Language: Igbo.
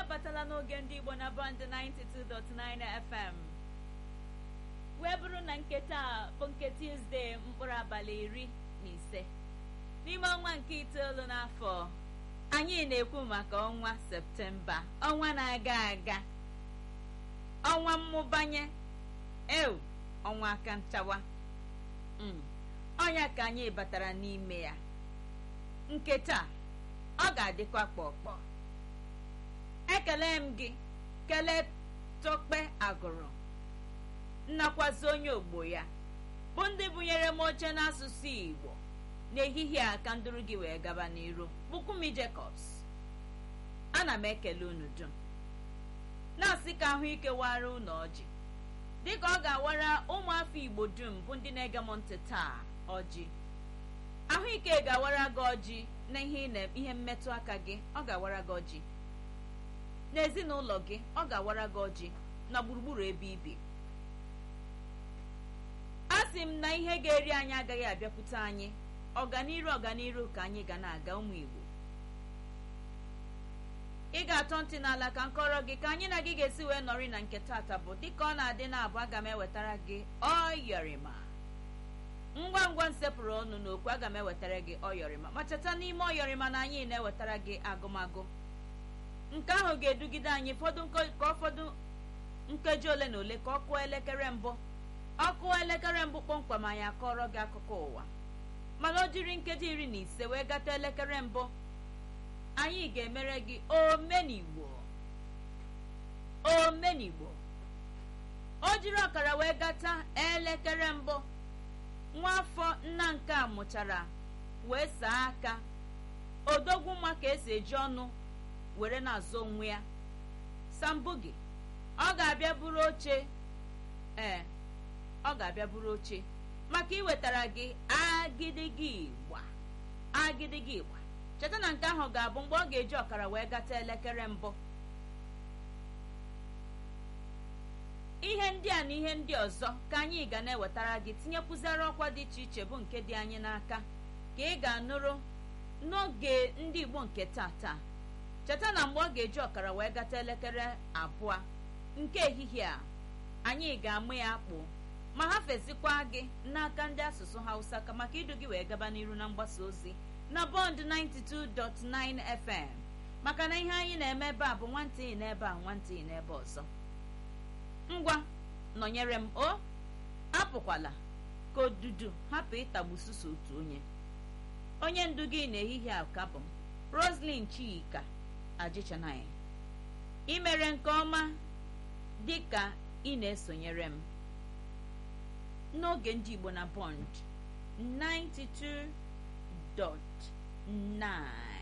abatala n'oge ndị igbo na band 92.9 fm wee bụrụ na nketa a bụ nke tuzdee mkpụrụ abalị iri na ise n'ime ọnwa nke itoolu n'afọ anyị na-ekwu maka ọnwa septemba ọnwa na-aga aga ọnwa mmụbanye ew ọnwa aka nchawa ọnya ka anyị batara n'ime ya nke taa ọ ga-adịkwa kpọkpọ ekele m gị kelee tokpe agụrụ nnakwazi onye ogbo ya bụ ndị bunyere m oche n'asụsụ igbo n'ehihie a ka ndụrụ gị wee gaba n'iru bụkwumi jacobs ana m ekele unu dum na-asị ka ahụike wara unu ọjị dịka ọ ga-awara ụmụafọ igbo dum bụ ndị na-ege m ntị taa ọjị ahụike ga-awara gị ọjị na ihe mmetụ aka gị ọ ga-awara gị ọjị n'ezinụlọ gị ọ ga-awara gị ọjị na gburugburu ebe ibi a sị m na ihe ga-eri anyị agaghị abịakwute anyị ọganiru ọganiru ka anyị ga na-aga ụmụ igbo ị ga-atọ ntị n'ala ka nkọrọ gị ka anyị na gị ga-esi wee nọrị na nke tata bụ dịka ọ na-adị na-abụ aga m ewetara gị ọyọrịma ngwa ngwa nsepụrụ ọnụ n'okwu aga m ewetara gị ọyọrịma ma cheta n'ime ọyọrịma na anyị na-ewetara gị agụmagụ nke ahụ ga-edugide anyị ka ọ fọdụ nkeji ole na ole ka ọ kụọ elekere mbụ ọ kụọ elekere mbụ kpọmkwem anyị akọrọ gị akụkọ ụwa mana o jiri nkeji iri na ise wee gata elekere mbụ anyị ga-emere gị omenigbo omenigbo o jiri ọkara wee gata elekere mbụ nwaafọ nna nke a mụchara wee saa aka odogwu nwa ka esi eji ọnụ were na-azụ onwe ya sambugi ọ ga-abịa buru oche ee ọ ga-abịa buru oche maka iwetara gị agidigi igba agidigi igba cheta na nke ahụ ga-abụ mgbe ọ ga-eji ọkara wee gata elekere mbụ ihe ndị a na ihe ndị ọzọ ka anyị ga na-ewetara gị tinyekwuzere ọkwa dị iche iche bụ nke dị anyị n'aka ka ị ga-anụrụ n'oge ndị igbo nke tata cheta na mgbe ọ ga-eji ọkara wee gata elekere abụọ nke ehihie a anyị ga-amụ ya akpụ ma ha fezikwa gị n'aka ndị asụsụ hausa ka maka idu gị wee gaba n'iru na mgbasa ozi na bọnd 92.9 fm maka na ihe anyị na-eme ebe a bụ nwantịị n'ebe a nwantịị n'ebe ọzọ ngwa nọnyere m o apụkwala ka odudu hapụ ịtagbu susu otu onye onye ndu gị n'ehihie a ka bụ m roslyn chika ajichanaya imere nke ọma dị ka ị na-esonyere m n'oge ndị igbo na bond 92.9